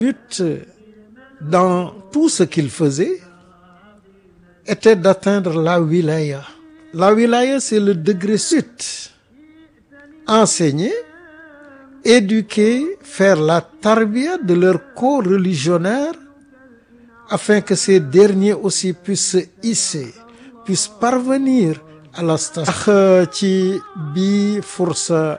but dans tout ce qu'il faisait était d'atteindre la wilaya. La wilaya, c'est le degré suite. Enseigner, éduquer, faire la tarbiya de leurs co-religionnaires afin que ces derniers aussi puissent se hisser, puissent parvenir à la station. ndax ci bii fursa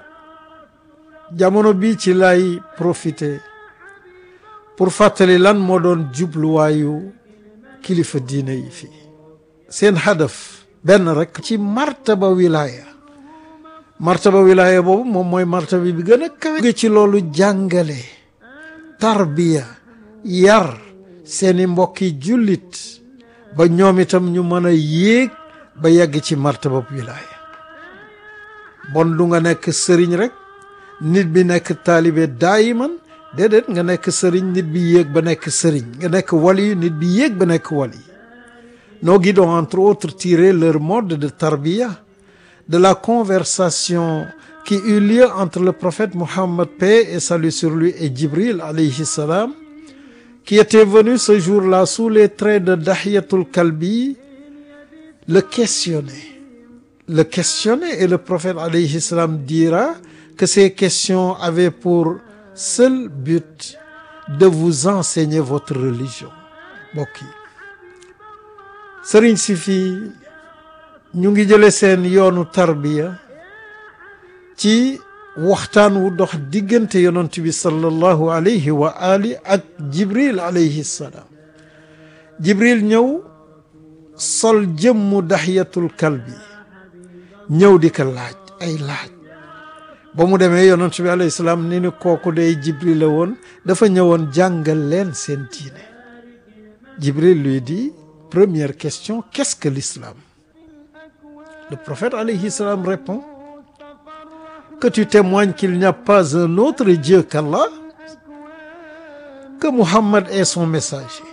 jamono bi ci lay profiter pour fàttali lan moo doon jubluwaayu kilifa diine yi fii seen hadaf benn rek ci martaba wilaya martaba wilaya boobu moom mooy martaba bi gën a kawe ci loolu jàngale tarbiya yar seeni mbokki jullit ba ñoom itam ñu mën a yéeg ba yegg ci martaba wilaya bon du nga nekk sëriñ rek nit bi nekk taalibe daayiman déedéet nga nekk sëriñ nit bi yéeg ba nekk sëriñ nga nekk wali nit bi yéeg ba nekk wali nos guides ont entre autres tiré leur mode de tarbiya de la conversation qui eut lieu entre le prophète Mohammed paix et salut sur lui et Djibril alayhi salam qui était venu ce jour-là sous les traits de Dahiyatul Kalbi le questionner le questionner et le prophète alayhi salam dira que ces questions avaient pour seul but de vous enseigner votre religion mbokk yi sëriñ si fii ñu ngi jële seen yoonu tarbiya ci waxtaan wu dox diggante yonent bi sallallahu alayhi wa ali ak jibril alayhi salaam jibril ñëw sol jëmmu daxiyatul kalbi ñëw di ko laaj ay laaj ba mu demee yonent bi alayhi salaam ni ni kooku day jibril la woon dafa ñëwoon jàngal leen seen diine jibril lui dit première question qu'est-ce que l'islam le prophète alayhi salam répond que tu témoignes qu'il n'y a pas un autre Dieu qu'Allah que Muhammad est son messager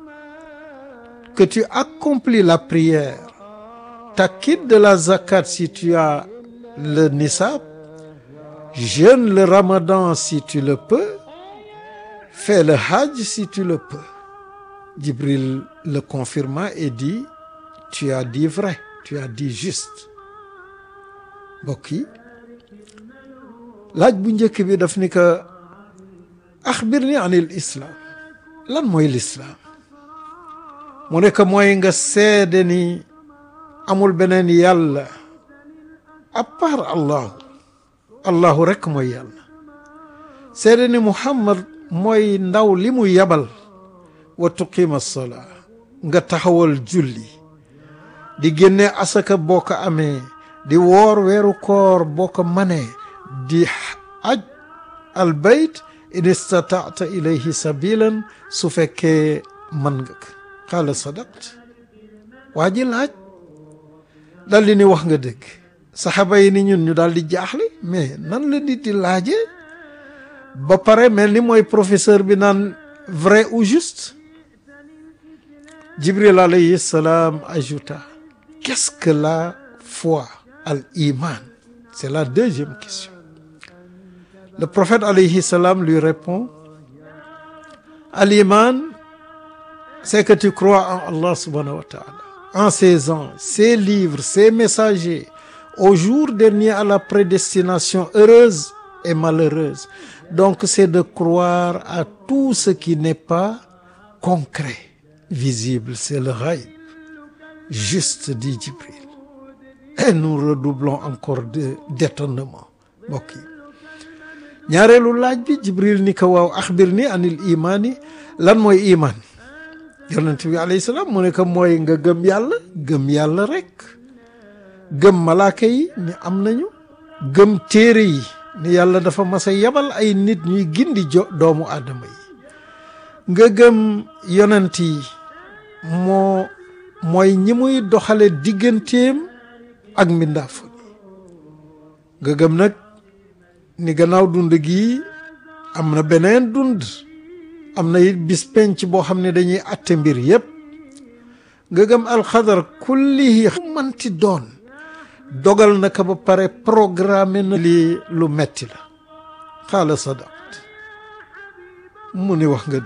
que tu accomplis la prière t'acquittes de la zakat si tu as le nisab jeûne le ramadan si tu le peux fais le hajj si tu le peux Jibril le confirma et dit tu as dit vrai tu as dit juste mbokk yi laaj bu njëkk bi daf ni ko axbirni anil islam lan mooy lislaam mu ne ko mooy nga seede ni amul beneen yàlla à part allahu allahu rekk mooy yàlla seede ni muhammad mooy ndaw li mu yabal wa tuqima salaa nga taxawal julli di génne asaka boo ko amee di woor weeru koor boo ko manee di aj al bayt in istataata ilayhi sabilan su fekkee man nga ko qaala sadaqt waa ji laaj dal di ni wax nga dëgg saxaaba yi ni ñun ñu daal di jaaxle mais nan la nit di laajee ba pare mel ni mooy professeur bi naan vrai ou juste Jibril alayhi salam ajouta qu'est-ce que la foi al iman c'est la deuxième question le prophète alayhi salam lui répond al iman c'est que tu crois en Allah subhanahu wa ta'ala en ses anges ses livres ses messagers au jour dernier à la prédestination heureuse et malheureuse donc c'est de croire à tout ce qui n'est pas concret visible c'est le ghaib juste dit Jibril et nous redoublons encore de d'étonnement mbokk yi ñaareelu laaj bi Jibril ni ko waaw axbir ni anil imaani lan mooy iman yonent bi alayhi salaam mu ne ko mooy nga gëm yàlla gëm yàlla rek gëm malaaka yi ni am nañu gëm téere yi ni yàlla dafa mas a yabal ay nit ñuy gindi jo doomu aadama yi nga gëm yonent yi moo mooy ñi muy doxale digganteem ak mbindaafu nga gëm nag ni gannaaw dund gi am na beneen dund am na it bis penc boo xam ne dañuy atte mbir yépp nga gëm alxadar kullihi manti doon dogal na ko ba pare programme na lii lu metti la xaala sadaqt mu ni wax nga